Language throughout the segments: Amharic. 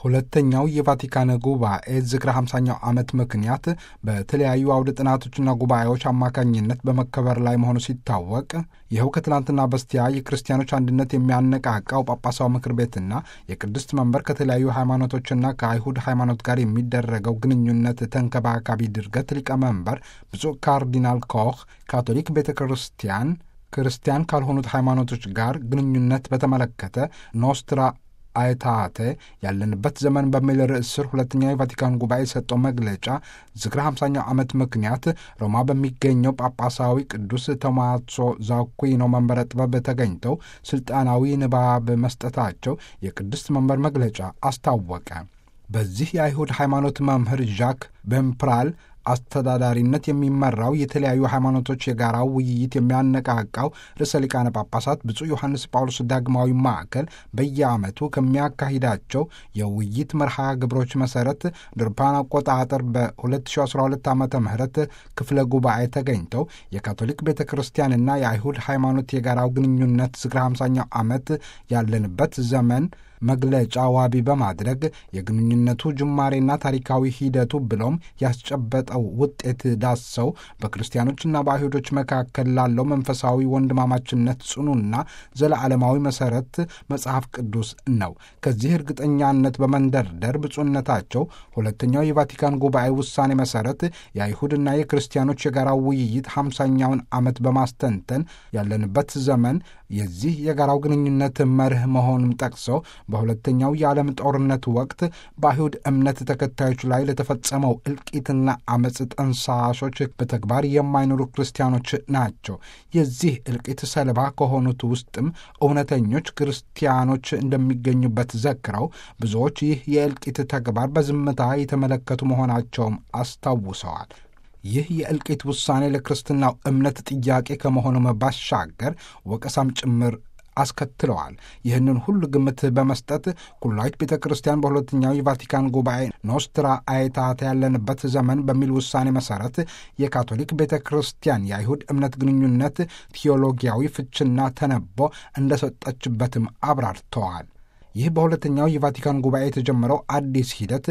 ሁለተኛው የቫቲካን ጉባኤ ዝክረ 50ኛው ዓመት ምክንያት በተለያዩ አውደ ጥናቶችና ጉባኤዎች አማካኝነት በመከበር ላይ መሆኑ ሲታወቅ ይኸው ከትናንትና በስቲያ የክርስቲያኖች አንድነት የሚያነቃቃው ጳጳሳዊ ምክር ቤትና የቅድስት መንበር ከተለያዩ ሃይማኖቶችና ከአይሁድ ሃይማኖት ጋር የሚደረገው ግንኙነት ተንከባካቢ ድርገት ሊቀመንበር ብፁዕ ካርዲናል ኮህ ካቶሊክ ቤተ ክርስቲያን ክርስቲያን ካልሆኑት ሃይማኖቶች ጋር ግንኙነት በተመለከተ ኖስትራ አይታቴ ያለንበት ዘመን በሚል ርዕስ ስር ሁለተኛው የቫቲካን ጉባኤ የሰጠው መግለጫ ዝክረ 50ኛው ዓመት ምክንያት ሮማ በሚገኘው ጳጳሳዊ ቅዱስ ቶማሶ ዛኩዊኖ መንበረ ጥበብ ተገኝተው ስልጣናዊ ንባብ መስጠታቸው የቅድስት መንበር መግለጫ አስታወቀ። በዚህ የአይሁድ ሃይማኖት መምህር ዣክ ቤምፕራል አስተዳዳሪነት የሚመራው የተለያዩ ሃይማኖቶች የጋራው ውይይት የሚያነቃቃው ርዕሰ ሊቃነ ጳጳሳት ብፁዕ ዮሐንስ ጳውሎስ ዳግማዊ ማዕከል በየዓመቱ ከሚያካሂዳቸው የውይይት መርሃ ግብሮች መሰረት ድርፓን አቆጣጠር በ2012 ዓ ም ክፍለ ጉባኤ ተገኝተው የካቶሊክ ቤተ ክርስቲያንና የአይሁድ ሃይማኖት የጋራው ግንኙነት ዝክረ 50ኛው ዓመት ያለንበት ዘመን መግለጫ ዋቢ በማድረግ የግንኙነቱ ጅማሬና ታሪካዊ ሂደቱ ብሎም ያስጨበጠው ውጤት ዳሰው በክርስቲያኖችና በአይሁዶች መካከል ላለው መንፈሳዊ ወንድማማችነት ጽኑና ዘለዓለማዊ መሰረት መጽሐፍ ቅዱስ ነው። ከዚህ እርግጠኛነት በመንደርደር ብፁዕነታቸው ሁለተኛው የቫቲካን ጉባኤ ውሳኔ መሰረት የአይሁድና የክርስቲያኖች የጋራው ውይይት ሃምሳኛውን ዓመት በማስተንተን ያለንበት ዘመን የዚህ የጋራው ግንኙነት መርህ መሆኑን ጠቅሰው በሁለተኛው የዓለም ጦርነት ወቅት በአይሁድ እምነት ተከታዮች ላይ ለተፈጸመው እልቂትና አመፅ ጠንሳሾች በተግባር የማይኖሩ ክርስቲያኖች ናቸው። የዚህ እልቂት ሰለባ ከሆኑት ውስጥም እውነተኞች ክርስቲያኖች እንደሚገኙበት ዘክረው ብዙዎች ይህ የእልቂት ተግባር በዝምታ የተመለከቱ መሆናቸውም አስታውሰዋል። ይህ የእልቂት ውሳኔ ለክርስትናው እምነት ጥያቄ ከመሆኑም ባሻገር ወቀሳም ጭምር አስከትለዋል። ይህንን ሁሉ ግምት በመስጠት ኩላዊት ቤተ ክርስቲያን በሁለተኛው የቫቲካን ጉባኤ ኖስትራ አይታታ ያለንበት ዘመን በሚል ውሳኔ መሰረት የካቶሊክ ቤተ ክርስቲያን የአይሁድ እምነት ግንኙነት ቴዎሎጊያዊ ፍችና ተነቦ እንደሰጠችበትም አብራርተዋል። ይህ በሁለተኛው የቫቲካን ጉባኤ የተጀመረው አዲስ ሂደት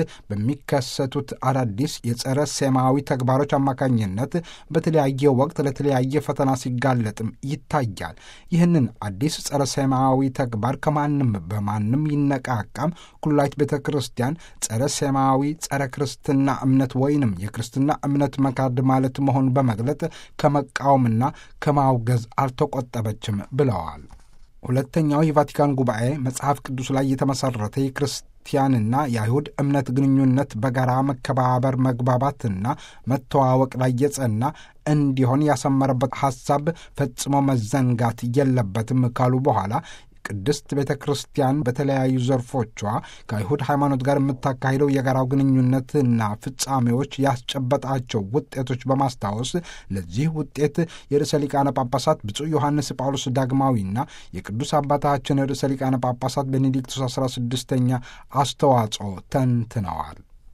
በሚከሰቱት አዳዲስ የጸረ ሴማዊ ተግባሮች አማካኝነት በተለያየ ወቅት ለተለያየ ፈተና ሲጋለጥም ይታያል። ይህንን አዲስ ጸረ ሴማዊ ተግባር ከማንም በማንም ይነቃቃም ኩላዊት ቤተ ክርስቲያን ጸረ ሴማዊ ጸረ ክርስትና እምነት ወይንም የክርስትና እምነት መካድ ማለት መሆኑን በመግለጥ ከመቃወምና ከማውገዝ አልተቆጠበችም ብለዋል። ሁለተኛው የቫቲካን ጉባኤ መጽሐፍ ቅዱስ ላይ የተመሠረተ የክርስቲያንና የአይሁድ እምነት ግንኙነት በጋራ መከባበር፣ መግባባትና መተዋወቅ ላይ የጸና እንዲሆን ያሰመረበት ሐሳብ ፈጽሞ መዘንጋት የለበትም ካሉ በኋላ ቅድስት ቤተ ክርስቲያን በተለያዩ ዘርፎቿ ከአይሁድ ሃይማኖት ጋር የምታካሂደው የጋራው ግንኙነትና ፍጻሜዎች ያስጨበጣቸው ውጤቶች በማስታወስ ለዚህ ውጤት የርዕሰ ሊቃነ ጳጳሳት ብፁዕ ዮሐንስ ጳውሎስ ዳግማዊና የቅዱስ አባታችን ርዕሰ ሊቃነ ጳጳሳት ቤኔዲክቱስ አስራ ስድስተኛ አስተዋጽኦ ተንትነዋል።